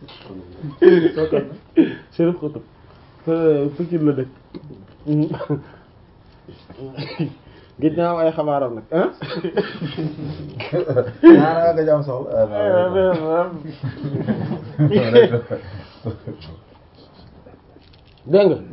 Chérif Xutub Pikine la dëkk gis naa am ay xabaaram nag ah ñaara nga jam soxla dégg nga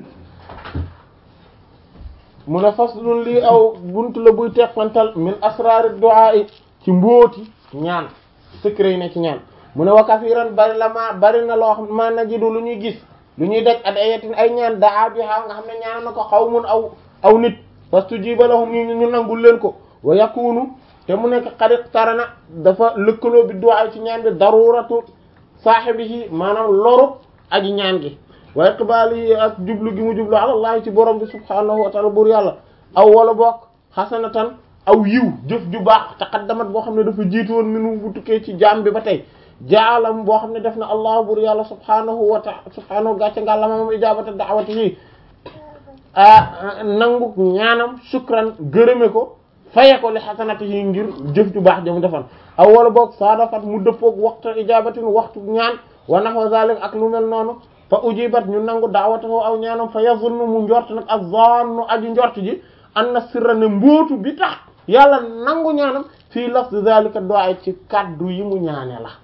mu ne faslun lii aw buntu la buy teqantal min asraari du'a yi ci mbóoti ñaan secret yi ne ci ñaan mu ne wa kasiran bari la ma bari na loo xam ma najidu lu ñuy gis lu ñuy daj at ayatin ay ñaan daa bi xaw nga xam ne ñaan na ko xaw mun aw aw nit fastujiba lahum ñu ñu nangul leen ko wa yakunu te mu nekk xarit tarana dafa lëkkaloo bi du'a ci ñaan bi daruratu saahibihi maanaam loru aji ñaan gi wa iqbaali ak jublu gi mu jublu ala ci borom bi subhaanahu wa taala buur yàlla aw wala bokk xasanatan aw yiw jëf ju baax taqaddamat boo xam ne dafa jiitu woon minu bu tukkee ci jaam bi ba tey jaalam boo xam ne def na allah buur yàlla subhaanahu wa taala subhaanahu gàcce nga la moom ijaabata da'watihi a nangu ñaanam shukran gërëme ko faye ko li xasanatihi ngir jëf ju baax jamu defan aw wala boog saadafat mu dëppoog waxtu ijaabatin waxtu ñaan wa nahwa zalik ak lu mel noonu fa ujibat ñu nangu daawatahu aw ñaanam fa yazunnu mu njort nag az-zannu aji njort ji anna sirra ne mbootu bi tax yàlla nangu ñaanam fii lafz zalika du'a ci kaddu yi mu ñaane la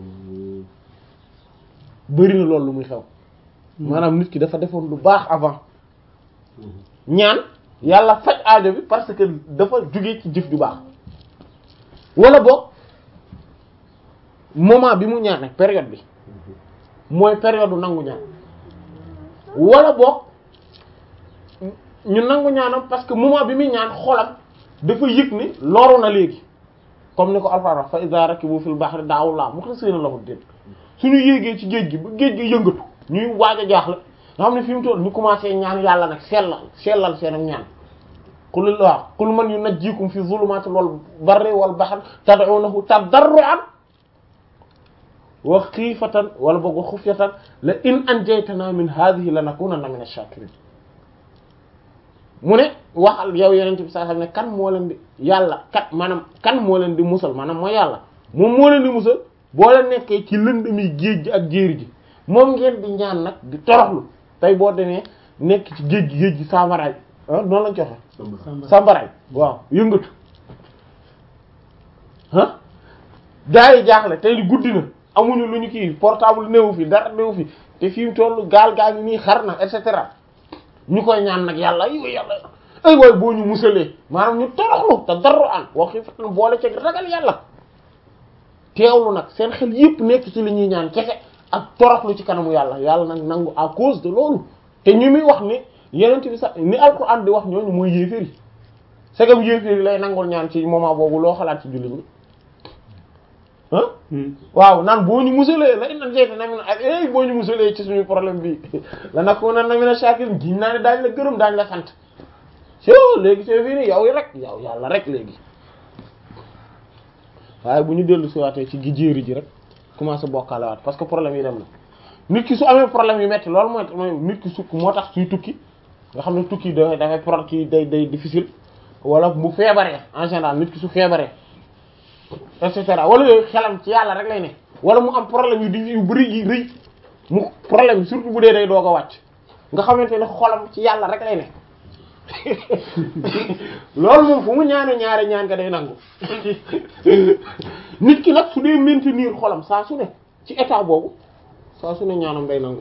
bëri na loolu lu muy xew maanaam nit ki dafa defoon lu baax avant ñaan yàlla faj aajo bi parce que dafa jóge ci jëf ju baax wala boog moment bi mu ñaane période bi mooy période nangu ñaan wala boog ñu nangu ñaanam parce que moment bi muy ñaan xolam dafa yëg ni loru na léegi comme ni ko Alxuraan wax fa iza rakibu fil bahri da'u llaha mukhlisina lahu din suñu yéegee ci géej gi ba géej gi yëngatu ñuy waaj a jaaxle nga xam ne fi mu toll ñu commencé ñaan yàlla nag sellal sellal seenam ñaan qul waaw qul man yunajjikum fi zulumatil wal barri wal bahri tad'unahu tadarruan wa xiifatan wala boog wa xufyatan la in anjaytana min hadhihi lanakunanna min ash-shakirin mu ne waxal yow yenente bi sallallahu alayhi wasallam ne kan moo leen di yàlla kat maanaam kan moo leen di musal maanaam mooy yàlla moom moo leen di musal boo leen nekkee ci lëndëmi géej gi ak jéeri ji moom ngeen di ñaan nag di toroxlu tey boo demee nekk ci géej gi géej gi sambaraay ah noonu lañ ko waxee sambaraay waaw yëngatu ah gaa yi jaaxle tey guddi na amuñu lu ñu kii portable néew fi dara néew fi te fi mu toll gaal gaa ngi nii xar na et cetera ñu koy ñaan nag yàlla yi yàlla ay waay boo ñu musalee maanaam ñu toroxlu te darru an waxi fatan boole ci ragal yàlla teewlu nag seen xel yëpp nekk ci li ñuy ñaan kese ak toroxlu ci kanamu yàlla yàlla nag nangu à cause de loolu te ñu muy wax ni yeneen bi sax ni alquran di wax ñooñu mooy yéeféer yi segam yéeféer yi lay nangul ñaan ci moment boobu loo xalaat ci jullit ñi ah waaw naan boo ñu musalee la inan jeyte na min ak ey boo ñu musalee ci suñu problème bi la nag ko nan na mina shakirin giñ naa ne daañ la gërëm daañ la sant so léegi c'est fini yow yi rek yow yàlla rek léegi waaye bu ñu dellu si waatee ci gi jéeri ji rek commencé bokkaale waat parce que problème yi dem na nit ki su amee problème yu metti loolu mooy mooy nit ki su moo tax suy tukki nga xam ne tukki da dafay pro ki day day difficile wala bu feebaree en général nit ki su feebaree et cetera wala yooyu xelam ci yàlla rek lay ne wala mu am problème yu di yu bëri yi rëy mu problème surtout bu dee day doog a wàcc nga xamante ne xolam ci yàlla rek lay ne loolu moom fu mu ñaane ñaare ñaan nga day nangu nit ki nag su dee maintenir xolam saa su ne ci état boobu saa su ne ñaanam day nangu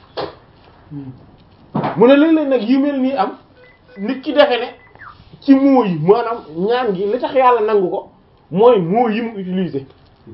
mu ne léeg-léeg nag yu mel nii am nit ki defe ne ci moo yi maanaam ñaan gi li tax yàlla nangu ko mooy moo yi mu utilisé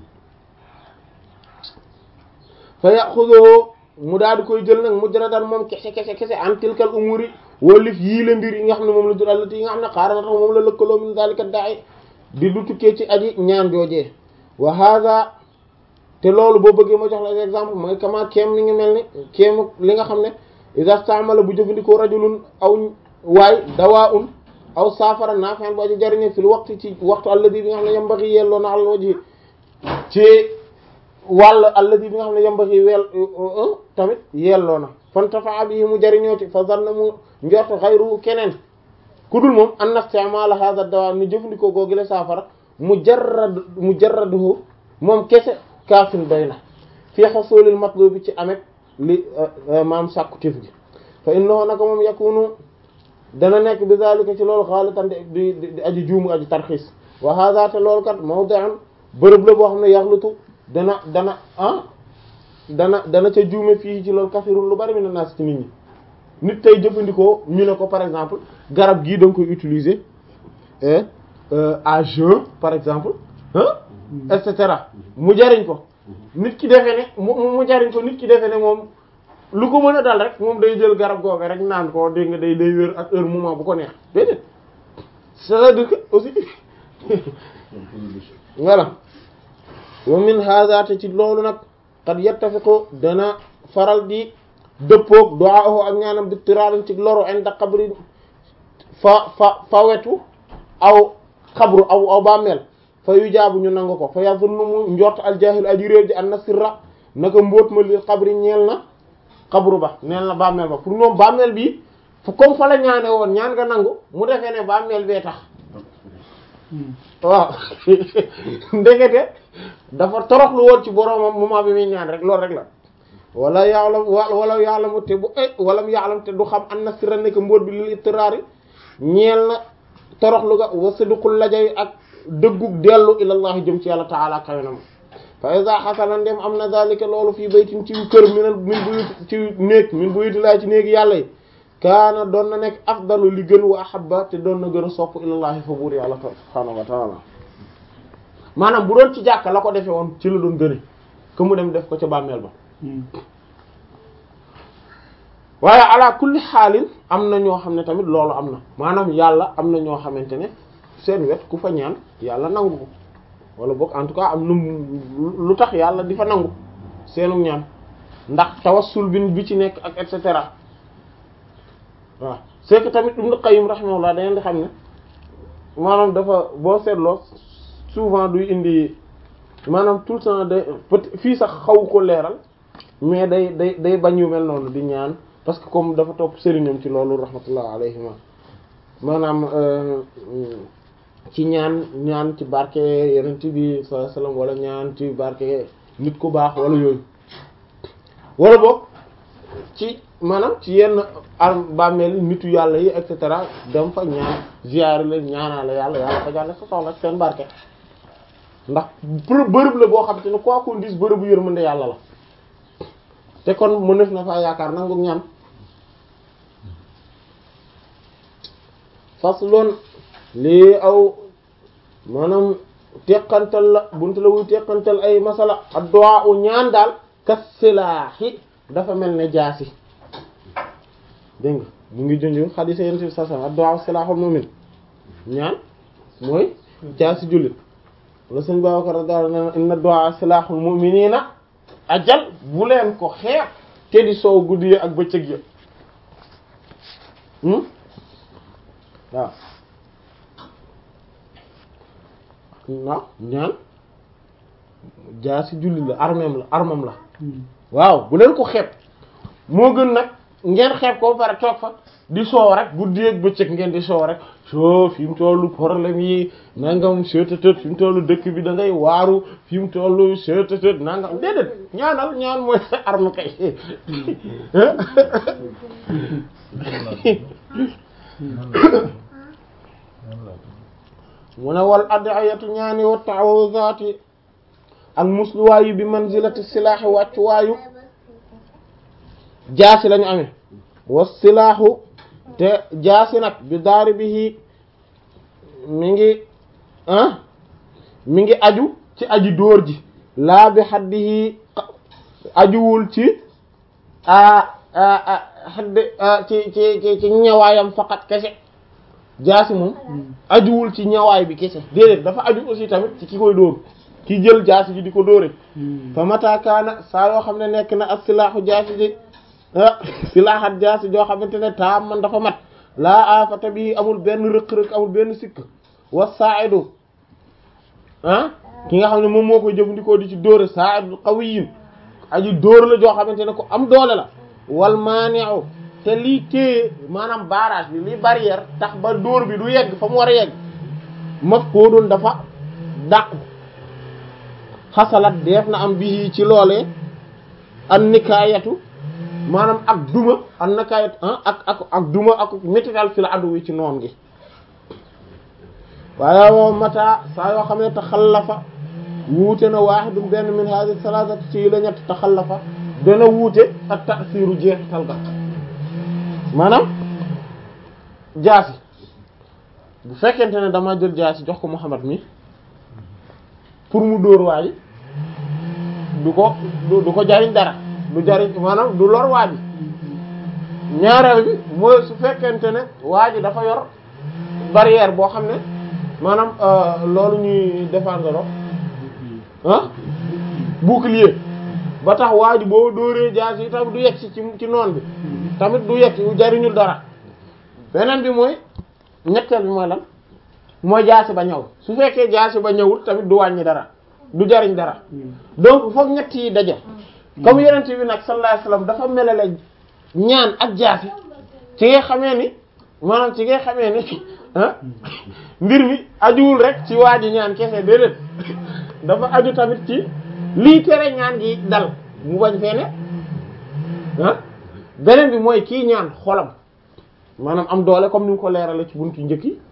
fa yaxuduhu mu daal di koy jël nag mujradan moom kese kese kese an tilkal umuri walif yii la mbir yi nga xam ne moom la dul allati yi nga xam ne xaaral tax moom la lëkkaloo min zalika da'i di du tukkee ci aji ñaan joojee wa hada te loolu boo bëggee ma jox la exemple mooy kama kéem mi ngi mel ni kéem li nga xam ne iza stamala bu jëfandikoo rajulun aw waay dawaa un aw saafara naafeen boo ci jariñe fil waxtu ci waxtu alladi bi nga xam ne yambaxi yelloo na al waji ci wàll alladi bi nga xam ne yambaxi wel tamit yelloo na fantafa bi mu jariñoo ci fa zanna mu njort xayru keneen ku dul moom an istimala hada dawa ni jëfandikoo googile saafara mujarrad mujarraduhu moom kese kaafin doy na fii husulil matlubi ci amek li maam sàkku tif gi fa innahu naka moom yakunu dana nekk bi zalika ci loolu xaalitan di di aji juumu aji tarxiis wa hadha te loolu kat mawdi'un bërëb la boo xam ne yaxlutu dana dana ah dana dana ca juume fii ci loolu kafirun lu bari mi na naas ci nit ñi nit tey jëfandikoo ñu ne ko par exemple garab gii da nga koy utiliser à jeun par exemple ah et cetera mu jariñ ko nit ki defee ne mu mu jariñ ko nit ki defee ne moom lu ko mën a dal rek moom day jël garab googu rek naan ko dégg nga day day wér ak heure moment bu ko neex déedéet c'est-à-dire que aussi voilà wa min hadha te ci loolu nag qad yattafiqu dana faral di dëppoog du'aahu ak ñaanam bi tirarin ci loru inda qabri fa fa fa wetu aw xabru aw aw bàmmeel fa yu jaabu ñu nangu ko fa yazunnu mu njort aljahil aji réer ji anna sirra naka mbóot ma li xabri ñeel na xabru ba neel na bàmmeel ba pour ñoom bàmmeel bi fu comme fa la ñaane woon ñaan nga nangu mu defee ne bàmmeel bee tax waaw ndekete dafa toroxlu woon ci boroomam moment bi muy ñaan rek loolu rek la wala ya'lam wala ya'lamu te bu ay wala ya'lam te du xam anna sirra nekk mbóot bi lil ittiraari ñeel na toroxlu ga wa sidqul lajay ak dëggug dellu ilallahi jëm ci yàlla taala kawenam fa iza xasana ndem am na zalika loolu fii baytin ci kër min min buyut ci néeg min buyuti laa ci néegi yàlla yi kaana doon na nekk afdalu li gën wa ahabba te doon na gën a sopp ilallahi fa buur yàlla subhaanahu wa taala maanaam bu doon ci jàkka la ko defee woon ci la doon gëne que mu dem def ko ca bàmmeel ba waaye ala kulli xaalin am na ñoo xam ne tamit loolu am na maanaam yàlla am na ñoo xamante ne seen wet ku fa ñaan yàlla nangu ko wala boog en tout cas am lu lu tax yàlla di fa nangu seenu ñaan ndax tawassul bi bi ci nekk ak et cetera waaw c'est que tamit Ibn Qayyim rahimahullah da ngeen di xam ne maanaam dafa boo seetloo souvent duy indi maanaam tout le temps day peut fii sax xaw ko leeral mais day day day bañ yu mel noonu di ñaan parce que comme dafa topp sëriñam ci loolu rahmatullah alayhima maanaam ci ñaan ñaan ci barke yenent bi sallallahu alayhi wasallam wala ñaan ci barke nit ku baax wala yooyu wala boog ci maanaam ci yenn ar bàmmeel nitu yàlla yi et cetera dem fa ñaan ziyaare la ñaanaa la yàlla yàlla fa jàlle sa soxla seen barke ndax bërëb la boo xam te ne quoi qu'on dise bërëbu yërmande yàlla la te kon mu nef na fa yaakaar nangu ñaan faslun lii aw maanaam teqantal la buntu la wuy teqantal ay masala addu'a u ñaan daal kas silaahi dafa mel ne jaasi dégg nga mu ngi junju xadisa yent bi sasam addu'a silaahul mu'min ñaan mooy jaasi jullit la sëñ Babacar radiyallahu anhu inna du'a silaahul mu'minina ajal bu leen ko xeex te di soow guddi yi ak bëccëg yi waaw waaw ñaan jaasi julli la armem la armam la waaw bu leen ko xeeb moo gën nag ngeen xeeb ko ba pare toog fa di soow rek guddi ak bëccëg ngeen di soow rek soo fi mu tollu problème yi nangam seetatët fi mu tollu dëkk bi da ngay waaru fi mu tollu seetatët nangam déedéet ñaanal ñaan mooy arme kay mu ne wal ad'iyatu ñaani wa ta'awuzaati ak musluwaayu bi manzilati silaahi wàccuwaayu jaasi lañu amee wa silaahu te jaasi nag bi daari bihi mi ngi ah mi ngi aju ci aji dóor ji laa bi xaddihi ajuwul ci a xadd ci ci ci ci ñawaayam faqat kese jaasi moom ajuwul ci ñawaay bi kese déedéet dafa aju aussi tamit ci ki koy dóor ki jël jaasi ji di ko dóore fa mataakaana saa yoo xam ne nekk na ak silaaxu jaasi ji ah silaaxat jaasi joo xamante ne taam man dafa mat laa afata bi amul benn rëq-rëq amul benn sikk wa sa'idu ah ki nga xam ne moom moo koy jëfandikoo di ci dóore sa'idu qawiyin aji dóor la joo xamante ne ko am doole la wal maani'u te lii téye maanaam barrage bi lii barrière tax ba dóor bi du yegg fa mu war a yegg maf koo doon dafa dàqu xasalat def na am bii ci loolee an nikaayatu maanaam ak duma an nikaayatu ak ak ak duma ak métital fi la addu wi ci noon gi waaye woo mata saa yoo xam ne taxallafa wuute na waahidun benn min hadhihi thalathati ci la ñett taxallafa dana wuute ak ta'siru jeexital ga maanaam jaasi bu fekkente ne dama jël jaasi jox ko Muhammad mi pour mu dóor waaji du ko du ko jariñ dara du jariñ maanaam du lor waaji ñaareel bi mooy su fekkente ne waaji dafa yor barrière boo xam ne maanaam loolu ñuy défendre lo ah bouclier ba tax waaji boo dóoree jaasi tamit du yegg si ci ci noon bi tamit du yegg si jariñul dara beneen bi mooy ñetteel bi mooy lan mooy jaasi ba ñëw su fekkee jaasi ba ñëwul tamit du wàññi dara du jariñ dara donc foog ñett yi daje comme yonent bi nag sallallahu alayhi wasallam dafa melale ñaan ak jaasi ci nga xamee ni maanaam ci nga xamee ni ah mbir mi ajuwul rek ci waa ji ñaan kese déedéet dafa aju tamit ci lii tere ñaan gi dal mu bañ fee ne ah beneen bi mooy kii ñaan xolam maanaam am doole comme ni mu ko leerale ci buntu njëkk yi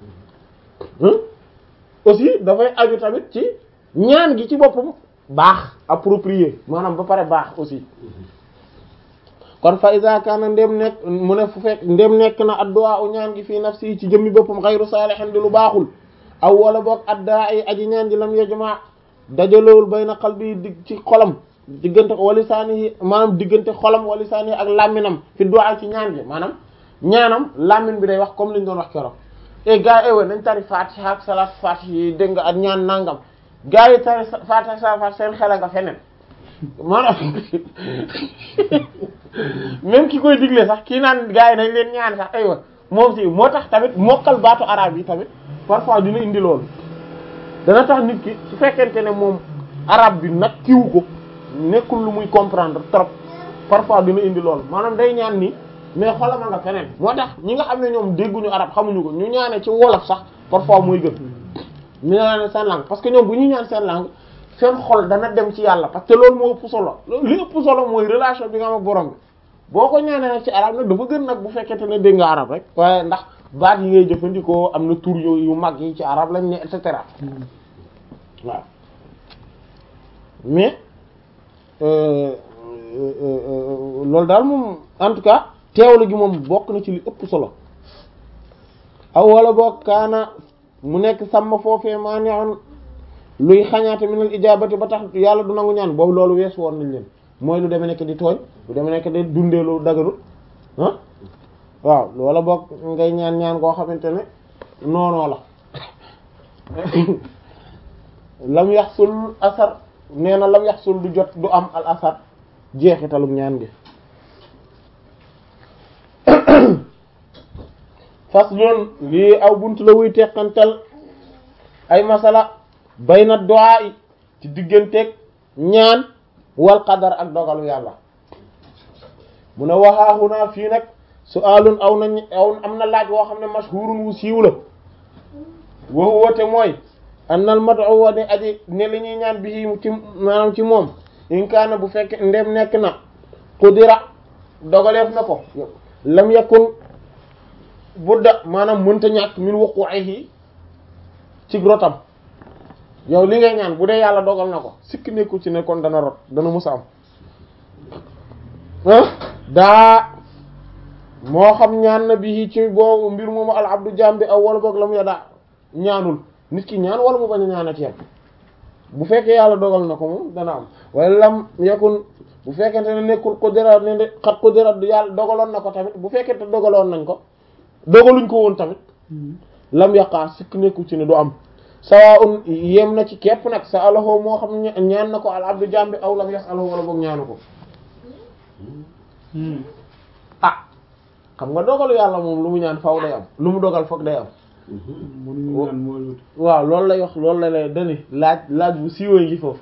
aussi dafay aju tamit ci ñaan gi ci boppam baax approprié maanaam ba pare baax aussi kon fa iza kana ndem nekk mu ne fu fekk ndem nekk na addu'a u ñaan gi fii nafsi ci jëmmi boppam xayru salihin di lu baaxul aw wala boog addaa yi aji ñaan ji lam yajma dajalowul bayna qalbi dig ci xolam diggante walisaani yi maanaam diggante xolam walisaani yi ak làmminam fi du'a ci ñaan gi maanaam ñaanam làmmin bi day wax comme li ñu doon wax keroog et gars yi nañ tari fatiha ak salat fatiha yi dégg nga ak ñaan nangam gars yi tari fatiha ak salat fatiha seen xel nga feneen maanaam même ki koy digle sax kii naan gars yi nañ leen ñaan sax aywa moom si moo tax tamit mokkal baatu arabe yi tamit parfois dina indi loolu dana tax nit ki su fekkente ne moom arabe bi nag kiwu ko nekkul lu muy comprendre trop parfois dina indi loolu maanaam day ñaan ni mais xoolal ma nga feneen moo tax ñi nga xam ne ñoom dégguñu arab xamuñu ko ñu ñaane ci wolof sax parfois mooy gën ñu ñaane seen langue parce que ñoom bu ñu ñaan seen langue seen xol dana dem ci yàlla parce que loolu moo ëpp solo li ëpp solo mooy relation bi nga am ak borom bi boo ko ñaanee nag ci arab nag dafa gën nag bu fekkente ne dégg nga arab rek waaye ndax baat yi ngay jëfandikoo am na tur yooyu yu mag yi ci arab lañ ne et cetera waaw mais loolu daal moom en tout cas teewlu gi moom bokk na ci li ëpp solo aw wala boog kaana mu nekk sàmm foofee maa neexoon luy xañaate minal ijabati ba tax yàlla du nangu ñaan boobu loolu weesu woon nañ leen mooy lu demee nekk di tooñ lu demee nekk di dundee lu daganul ah waaw wala boog ngay ñaan ñaan koo xamante ne noonoo la lam yaxsul asar nee na lam yaxsul du jot du am al asar jeexitalum ñaan gi faslun lii aw buntu la wuy teqantal ay masala bayna du'a yi ci digganteeg ñaan wal qadar ak dogalu yàlla mu ne waxaaxunaa fii nag su'aalun aw nañ aw am na laaj woo xam ne mashhurun wu siiw la waxu woote mooy annal mad'u wa ne aji ne li ñuy ñaan bi ci maanaam ci moom in kaana bu fekke ndem nekk na qudira dogaleef na ko lam yakun budda maanaam mënta ñàkk min wuqu'ihi ci rotam yow li ngay ñaan bu dee yàlla dogal na ko sikk nekku ci ne kon dana rot dana musa am daa moo xam ñaan na bi ci boobu mbir moomu al abdu jambi aw wala boog la mu yadaa ñaanul nit ki ñaan wala mu bañ a ñaanati yam bu fekkee yàlla dogal na ko moom dana am wala lam yakun bu fekkente ne nekkul qudira ne de xat qudira yàlla dogaloon na ko tamit bu fekkente dogaloon nañ ko dogaluñ ko woon tamit lam yaqaa sikk nekku ci ne du am sawa un yem na ci képp nag sa alahoo moo xam ñaan na ko al abdu jambi aw lam yas alahoo wala boog ñaanu ko ah xam nga dogalu yàlla moom lu mu ñaan faw day am lu mu dogal foog day am waaw loolu lay wax loolu la lay dani laaj laaj bu siiwee ngi foofu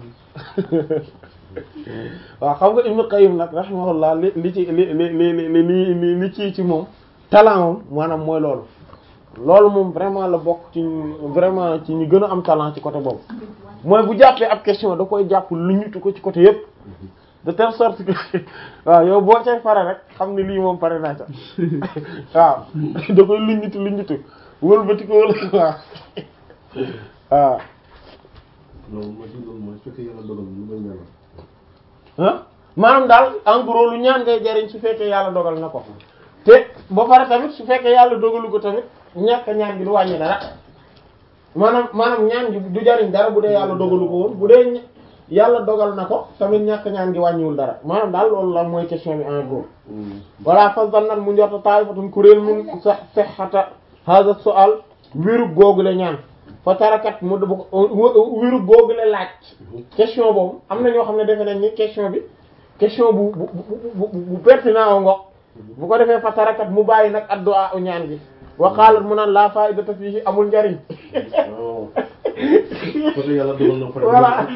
waaw xam nga Ibn Qayyim nag rahimahullah li li ci li li li li li li ci ci moom talent moom maanaam mooy loolu loolu moom vraiment la bokk ci vraiment ci ñu gën a am talent ci côté boobu mooy bu jàppee ab question da koy jàpp lu ñutu ko ci côté yépp de telle sorte que waaw yow boo cay pare rek xam ne lii moom pare naa ca waaw da koy luññitu luññitu wëlbati ko wël waaw waaw loolu mooy ci loolu mooy su fekkee yàlla dogal lu may ñaanal. ah maanaam daal en gros lu ñaan ngay jariñ su fekkee yàlla dogal na ko te ba pare tamit su fekkee yàlla dogalu ko tamit ñàkk ñaan gi du wàññi dara maanaam maanaam ñaan gi du jariñ dara bu dee yàlla dogalu ko woon bu dee ña- yàlla dogal na ko tamit ñàkk ñaan gi wàññiwul dara maanaam daal loolu la mooy question bi en gros voilà fa zannat mu njorta ta'ifatun kuréel mun sa sihhata hadha su'al wéru googule ñaan fa tarakat mu d wéru googule laaj question boobu am na ñoo xam ne defe nañ ni question bi question bu bu bu bu bu pertinent o ngox bu ko defee fa tarakat mu bàyyi nag addu'a u ñaan gi wa qalat mu naan la fa'idata fihi amul njariñ waaw. su fekkee yàlla dogal na pare. voilà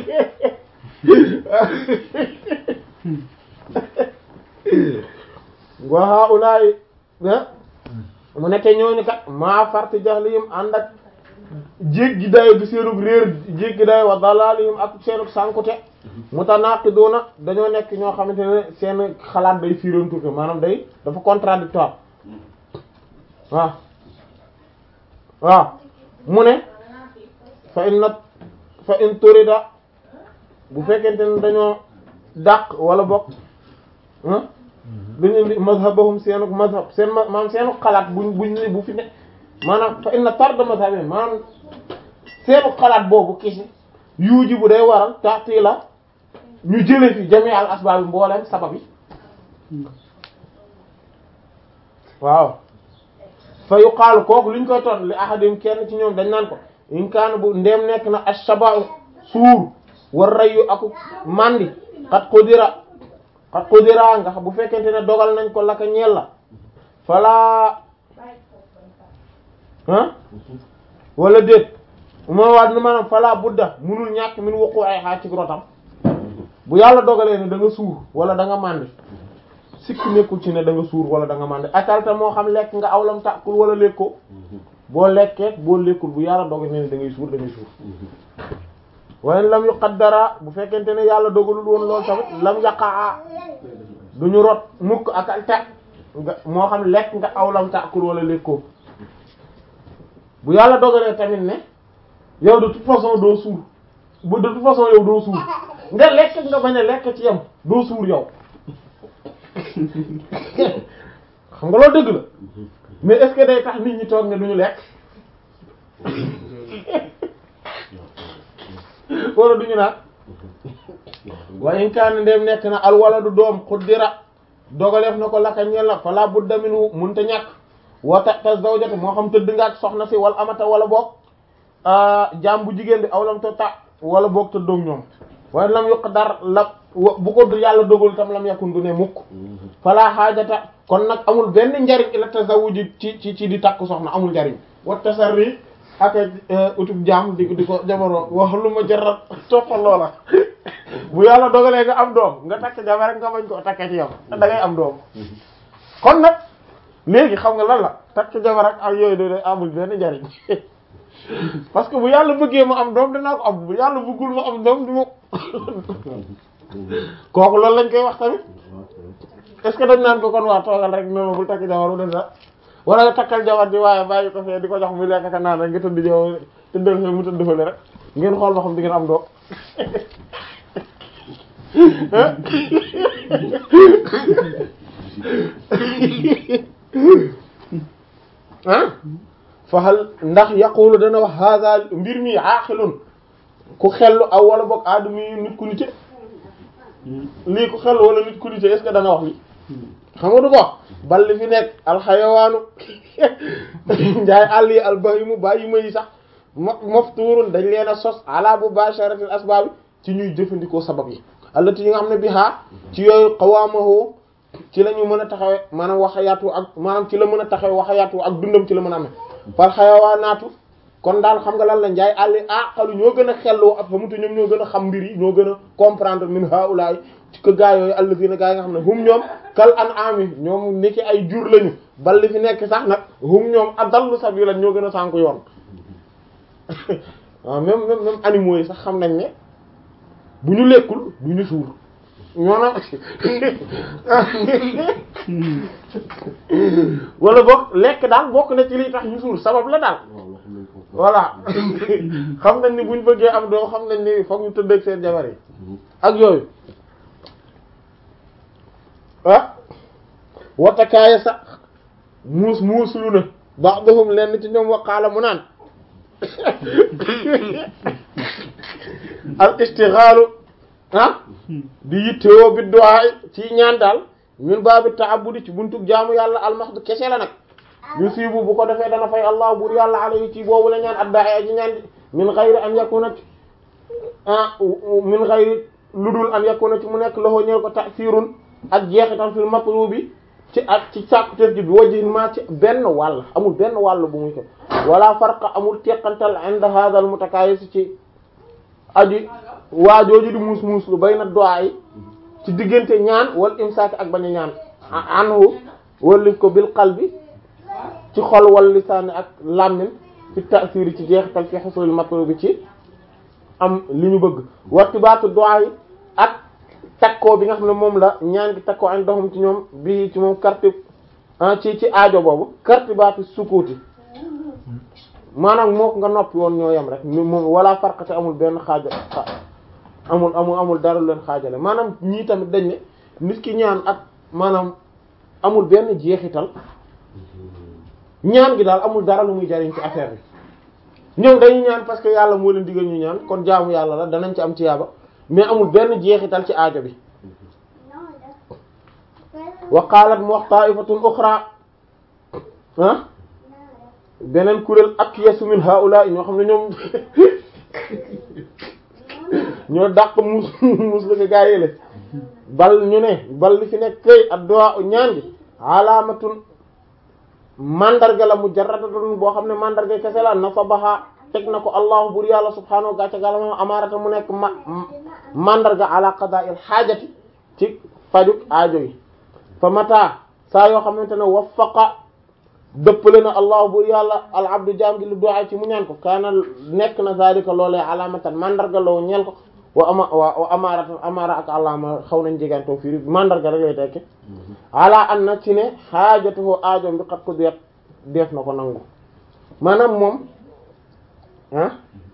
wa haula'i mu nekke ñooñu kat maa farti jahlihim ànd ak jéggi dayo bi seenug réer jéggi dayo wa dalalihim ak seenug sànkute mutanaqiduna dañoo nekk ñoo xamante ne seen xalaat day fiirantuke maanaam day dafa contradictoire waaw waaw mu ne fa in na fa in turida bu fekkente ne dañoo dàq wala bokk ah dañu indi mazhabahum seenu mazhab seen ma maanaam seenu xalaat buñ buñ li bu fi ne maanaam fa inna tarda mazhabin maanaam seenu xalaat boobu kisi yuuji bu day waral taati la ñu jële fi jami al asbaab yi mbooleem sabab yi waaw fa yuqaalu kooku li ñu koy ton li ahadim kenn ci ñoom dañ naan ko in kaana bu ndeem nekk na ashaba'u suur war rayu aku mandi xat qudira xat qudira nga xam bu fekkente ne dogal nañ ko laka ñeel la falaa ah wala déet moo waat ni maanaam falaa budda munul ñàkk min waqu ay xaa ci rotam bu yàlla dogalee ne da nga suur wala da nga màndi sikk nekkul ci ne da nga suur wala da nga màndi akalta moo xam lekk nga awlam tàkkul wala lekkoo boo lekkee boo lekkul bu yàlla dogalee ne da ngay suur da ngay suur waaye lam yu qaddara bu fekkente ne yàlla dogalul woon loolu tamit lam yaqaa duñu rot mukk akal teg nga moo xam lekk nga awlam tàkkul wala lekkoo bu yàlla dogalee tamit ne yow de toute façon doo suur bu de toute façon yow doo suur nga lekk nga bañ a lekk ci yam doo suur yow xam nga loolu dëgg la mais est-ce que day tax nit ñi toog ne duñu lekk wala duñu naan wa in kaana ndem nekk na al waladu doom xuddira dogaleef na ko laka ñel la fala budda minhu munta ñàkk wata ta zawjata moo xam tëdd nga ak soxna si wala amata wala boog jaam bu jigéen bi awlam ta ta wala boog te doog ñoom waaye lam yokk dar la bu ko yàlla dogal tam lam yakun du ne mukk fala xaajata kon nag amul benn njariñ ila tazawuji ci ci ci di takk soxna amul njariñ wa tasarri ak utub jaam di di ko jabaroo wax lu ma jarat toppal loola bu yàlla dogalee nga am doom nga takk jabar rek nga bañ ko takkee ci yow da ngay am doom kon nag léegi xam nga lan la takk jabar ak ak yooyu de amul benn njariñ parce que bu yàlla bëggee ma am doom dinaa ko am bu yàlla bëggul ma am doom du ma kooku loolu lañ koy wax tamit est-ce que dañ naan ko kon waa toogal rek noonu bul takk jabar bu def sax wala nga takkal jabar di waaye bàyyi ko fee di ko jox muy lekk ka naan rek nga tëdd jow tëddal fee mu tëdd fële rek ngeen xool ba xam di ngeen am doom ah faxal ndax yaqulu dana wax hada mbir mi aqilun ku xellu aw wala boog aadama yi nit ku nite lii ku xellu wala nit ku nite est-ce que dana wax li xam nga du ko wax bal li fi nekk alxayawaanu njaay àll yi albahimu bàyyima yi sax ma mafturun dañ leen a sos ala mubasharatil asbaab ci ñuy jëfandikoo sabab yi allati yi nga xam ne bi haa ci yooyu qawaamahu ci la ñu mën a taxawe maanaam waxayaatu ak maanaam ci la mën a taxawe waxayaatu ak dundam ci la mën a amee fal xayawaanaatu kon daal xam nga lan la njaay àll aqalu ñoo gën a xelloo ak fa mutu ñoom ñoo gën a xam mbir yi ñoo gën a comprendre min haulaay ci ko gaa yooyu allazina gaa yi nga xam ne hum ñoom kal an ami ñoom niki ay jur lañu bal li fi nekk sax nag hum ñoom adallu sabila ñoo gën a sànku yoon waaw même même même animaux yi sax xam nañ ne bu ñu lekkul du ñu suur ñoona wala boog lekk daal bokk na ci liy tax ñu suur sabab la daal waaw wax nañ ko. voilà xam nañ ni buñ bëggee am doo xam nañ ni foog ñu tëdd ak seen jabar yi ak yooyu ah watakaaya sax muus muus lu na ba'dhum lenn ci ñoom waqaala mu naan al istighalu ah di yittewoo bi du'a ci ñaan daal min baabi ta'abbudi ci buntug jaamu yàlla almahdu kese la nag yu siibu bu ko defee dana fay allah buur yàlla alayhi ci boobu la ñaan addaay aji ñaan di min ghayri an yakuna ah min ghayri lu dul an yakuna ci mu nekk loxo ñeel ko ta'sirun ak jeexital fil matlubi ci ak ci sàkkuteef ji bi wajhin ma ci benn wàll amul benn wàll bu muy ko wala farqa amul teqantal inda hadha al mutakayis ci aji waajooju di muus muus lu bayna du'a yi ci diggante ñaan wal imsaak ak bañ a ñaan anhu wallif ko bil qalbi ci xol wal lisaani ak làmmin fi ta'siri ci jeexital fi husulil matlubi ci am li ñu bëgg wattibaatu du'a yi ak takkoo bi nga xam ne moom la ñaan gi takkoo añ doxum ci ñoom bi ci moom karti ci ci aajo boobu karti baati sukuuti maanaam moo nga noppi woon ñoo yem rek moom wala farqate amul benn xaaja amul amul amul dara leen xaajale maanaam ñii tamit dañ ne nit ki ñaan ak maanaam amul benn jeexital ñaan gi daal amul dara lu muy jariñ ci affaire bi ñoom dañuy ñaan parce que yàlla moo leen digal ñu ñaan kon jaamu yàlla la danañ ci am ci yaaba mais amul benn jeexital ci aajo bi wa qalat mu wax ta'ifatun ukhra ah beneen kuréel ak yesu min haula ñoo xam ne ñoom ñoo dàq mus mus la ko gaa yéle bal ñu ne bal li fi nekk kay addu'a ñaan gi alaamatun mandarga la mujarradatun boo xam ne mandarga kese la nasabaha teg na ko allahu bur yàlla subhaanahu gàcce gàlla moom amaarata mu nekk ma mandarga ala qada'il xaajati ci fajuk aajo yi fa mata saa yoo xamante ne waffaqa dëppale na allahu bur yàlla al abdu jaam gi lu du'a ci mu ñaan ko kaana nekk na zalika loolee alamatan mandarga loo ñeel ko wa ama wa amaaratan amaara ak alaama xaw nañ jegantoo fii mandarga rek lay tekki ala an na ci ne xaajatuhu aajo bi xat ko deet def na ko nangu maanaam moom ah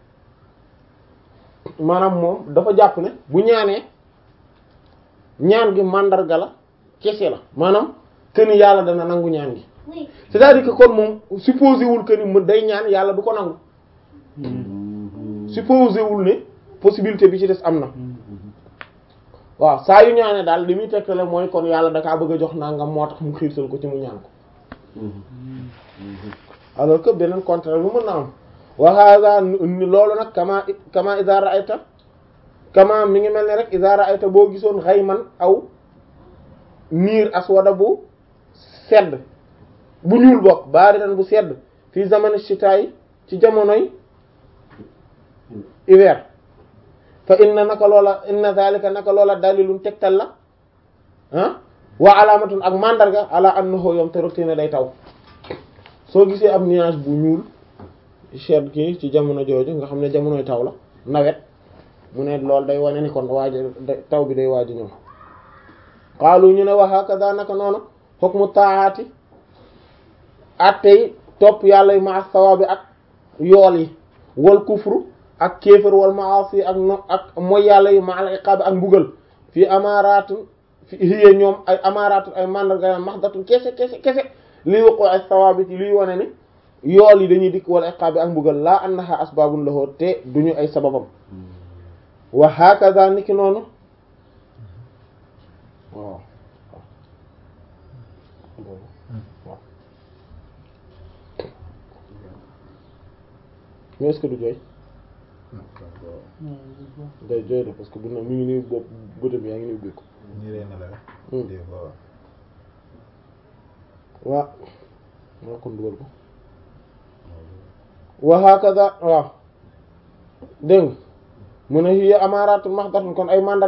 maanaam moom dafa jàpp ne bu ñaanee ñaan gi mandarga la kese la maanaam que ni yàlla dana nangu ñaan gi c'est-à-dire que kon moom supposé wul que ni mu day ñaan yàlla du ko nangu supposé wul ne possibilité bi ci des am na waaw saa yu ñaanee daal li muy tegtale mooy kon yàlla da kaa bëgg a jox nangam moo tax mu xiirtal ko ci mu ñaan ko alors que beneen contraire bu mën na am wa hadha loolu nag kama kama idha ra'ayta kama mi ngi mel ne rek idha ra'ayta boo gisoon xayman aw niir aswada bu sedd bu ñuul bokk baaridan bu sedd fii zamani shitaay ci jamonoy hiver fa inna naka loola inna zalika naka loola dalilun tegtal la ah wa alamatun ak mandarga ala annahu yom te rotina day taw soo gisee ab nuage bu ñuul shed kii ci jamono jooju nga xam ne jamonoy taw la nawet mu ne loolu day wane ni kon waaj taw bi day waaj ñëw xaalu ñu ne wa hakaza naka noonu hukmu taati attey topp yàlla yi ma sawabi ak yool yi wal kufru ak kéefër wal maasi ak no ak mooy yàlla yi ma al iqaab ak mbugal fii amaaraatun fi hiye ñoom ay amaaraatun ay mandarga mahdatun kese kese kese liy waqoo ay sawabi ci liy wane ni yool yi dañuy dikk wal iqaab ak mbugal laa annaha asbabun lahu te duñu ay sababam wa hakaza niki noonu waaw mais est-ce que du jooy day jooy de parce que bu na mi ngi nii bopp bëtam yaa ngi nii ubbeeku waaw moo kon dugal ko wa hakaza waaw dégg nga mu ne hiya amaaratul mahdatun kon ay mandar